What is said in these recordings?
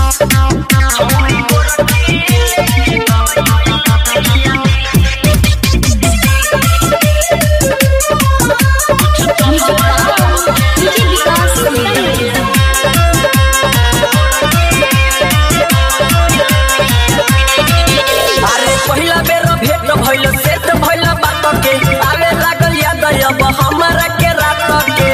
अरे पहिला बेर भेट भइल सेट भइल बात के आवे लागल याद अब हमरा के रात के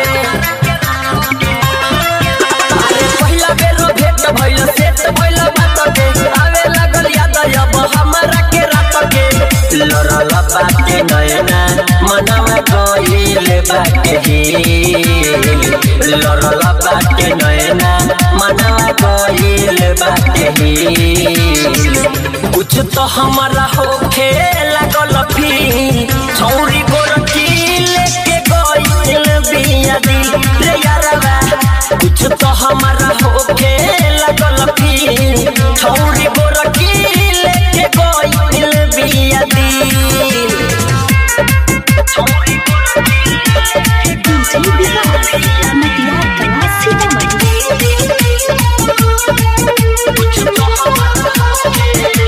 अरे पहिला बेर भेट भइल सेट भइल बात के आवे लागल याद अब हमरा के रात के लड़ल बाटे नैना मनवा गइल बाटे ही लड़ल बाटे नैना मनवा गइल बाटे ही कुछ तो हमारा होखे लागल फी छौरी गोरकी लेके गइल बिया दिल रे यारवा कुछ तो हमारा होखे लागल फी छौरी गोरकी लेके गइल बिया दिल छौरी डीजे विकास मटियार कला सीतामढ़ी कुछ तो हमारा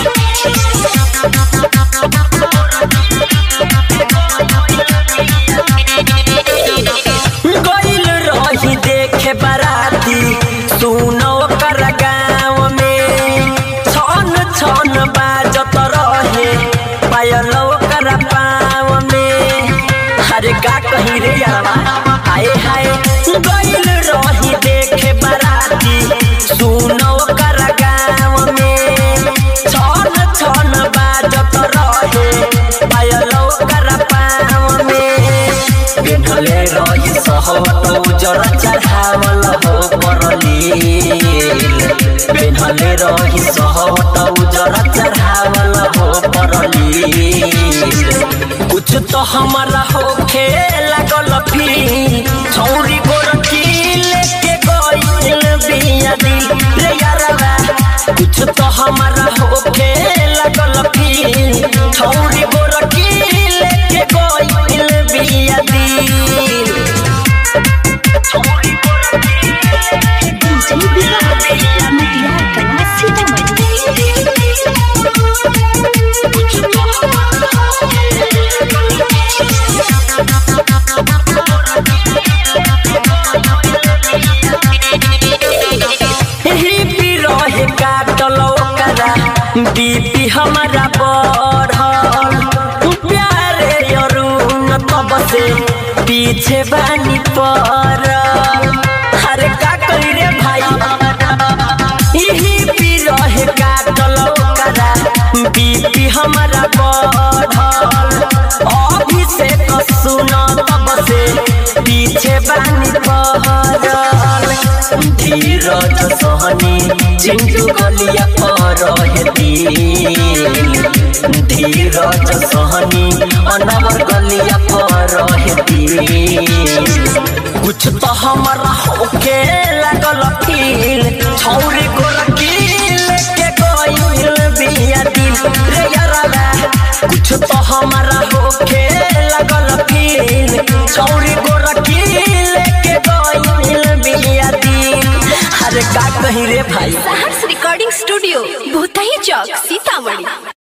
गइल रही देखे बाराती सुनो कर गाँव में छन छन बाजत रहे पायल कर पाँव में अरे का कही रे यारवा हाय हाय गइल रही देखे बाराती सुनो कर गाँव में छन छन बाजत रहे पायल कर पाँव में पिन्हले रही सहवत उजर चढ़ावल हो परलील पिन्हले रही सहवत उजर चढ़ावल हो परलील कुछ तो हमारा होखे लागल फी छौरी गोरकी लेके गइल बिया दिल रे यारवा कुछ तो हमारा होखे लागल फी छौरी गोरकी लेके गइल बिया दिल डीजे विकास मटियार कला सीतामढ़ी ही भी रहे काटल ओकरा बीपी हमारा बढ़ल प्यारे अरुण तब से पीछे बानी पड़ल अरे का कही रे भाई यही भी रहे काटल ओकरा बीपी हमारा बढ़ल अभिषेक सुन तब से पीछे बानी पड़ल धीरज सहनी चिंटू गलिया पर दिल धीरज सहनी अनवर गलिया पर दिल कुछ तो हमारा होके लागल फील छौरी गोरकी लेके गइल बिया दिल रे यारवा कुछ तो हमारा होके लागल फील छौरी गोरकी लेके गइल बिया दिल अरे का कही रे भाई सहर्ष रिकॉर्डिंग स्टूडियो भूतही चौक सीतामढ़ी